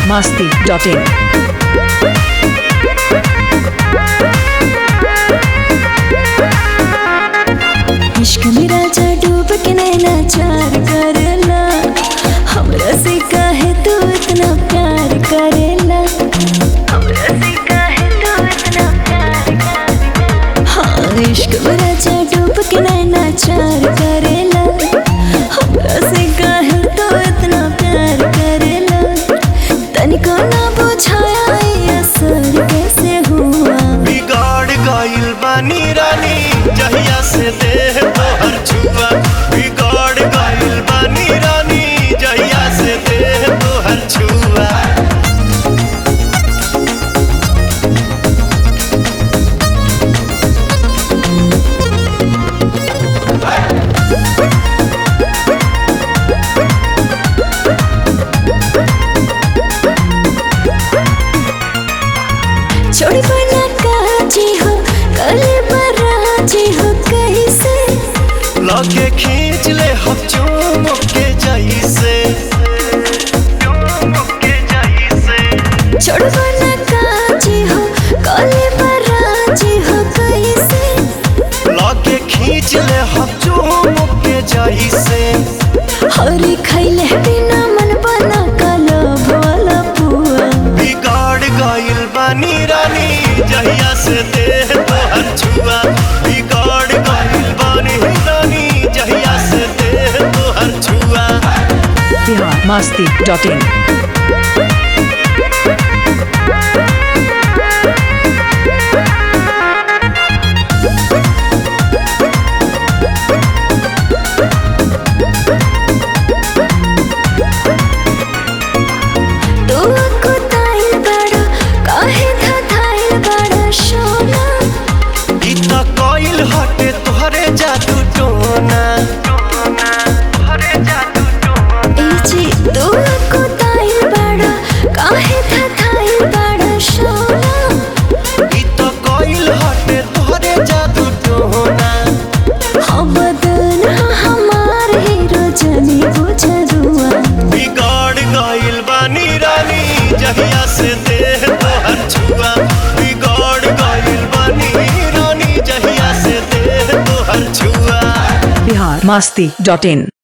masti.in. इश्क में राजा डूब के नैना चार करेला हमरा से काहे तू इतना प्यार करेला हमरा से काहे तू इतना प्यार करेला हाँ इश्क में राजा डूब के नैना चार करेला हमरा से काहे तू इतना प्यार करेला तनिको ना बुझाया ये असर कैसे हुआ बिगाड़ गइल बानी रानी जहिया से देह तोहर छुआ बिगाड़ गइल बानी रानी जहिया से देह तोहर छुआ छोड़ी बना काजी हो कले बराजी हो कैसे लगे खींच ले हम चूम के जैसे चूम के जैसे छोड़ बना काजी हो कले बराजी हो कैसे लगे खींच ले हम चूम के जैसे हरी खैले बिना मन बना कलब वाला पुआ बिगाड़ गइल बानी रानी जहिया से देह तोहर छुआ बिगाड़ गइल बानी रानी जहिया से देह तोहर छुआ Bihar masti.in. तू कुताइल बड़ा काहे धधाइल बड़ा सोना ई त कइल हटे तोहरे जादू टोना तोहरे जादू टोना ए जी तू कुताइल बड़ा काहे धधाइल बड़ा सोना ई त कइल हटे तोहरे जादू टोना हम बदन हमार हीरो जनी बुझरुआ बिगाड़ गइल बानी रानी जहिया से देह तोहर छुआ बिगाड़ गइल बानी रानी जहिया से देह तोहर छुआ Bihar masti.in.